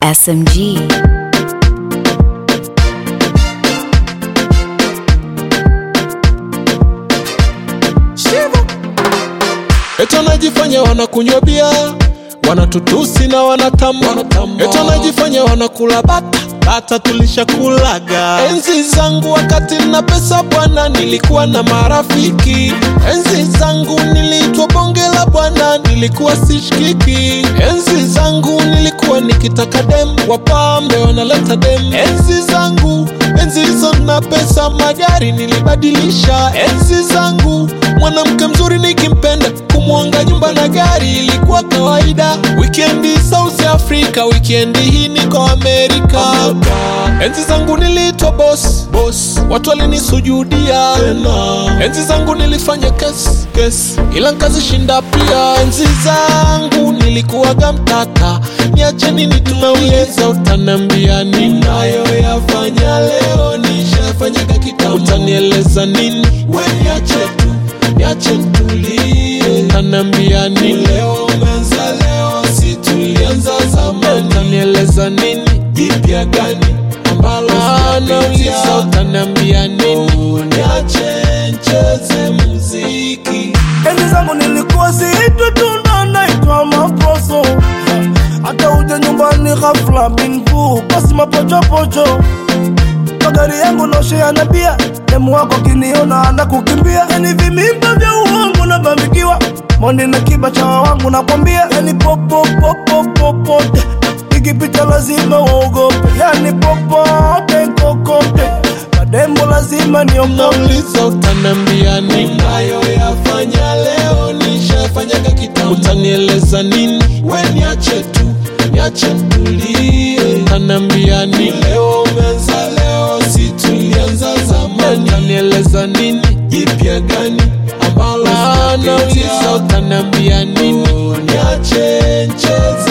SMG. Eti wanajifanya wanakunywa bia, wanatutusi na wanatamba, eti wanajifanya wanakula bata bata, tulishakulaga. Enzi zangu wakati na pesa bwana, nilikuwa na marafiki. Enzi zangu niliitwa bonge la bwana, nilikuwa sishikiki. Enzi zangu nilikuwa nikitaka dem, wapambe wanaleta dem. Enzi zangu enzi hizo na pesa, magari nilibadilisha. Enzi zangu mwanamke mzuri nikimpenda kumwanga nyumba na gari ilikuwa kawaida. Wikendi South Africa, wikendi hii niko Amerika. Enzi zangu niliitwa boss, boss, watu walinisujudia. Enzi zangu nilifanya kesi, kesi, ila nkazishinda pia. Enzi zangu nilikuwaga mtata, niacheni nitumauliza, utanambia ninayoyafanya leo nishafanyaga kitambo, utanieleza nini? We niache tu niache ntulie, utaniambia nini? Leo umeanza leo, si tulianza zamani, utanieleza nini? Jipya gani ambalo nauliza, utaniambia nini? Niache ncheze muziki Enzi zangu nilikuwa siitwi tunda, naitwa maposo. Hata uje nyumbani ghafla bingu, basi mapochopocho. Magari yangu noshea na bia, demu wako kiniona na kukimbia. Yani vimimba vya uongo na bambikiwa, mondi na kiba cha wangu nakwambia. Yani popo popo popote, ikipita lazima uogope. Yani popote kokote, madembo lazima niogope. nauliza utaniambia nini? Ninayoyafanya leo nishafanyaga kitambo, utanieleza nini? We niache tu, niache ntulie, utaniambia nini? Leo umeanza leo, si tulianza zamani, utanieleza nini? Jipya gani ambalo nauliza, utaniambia nini? Niache ncheze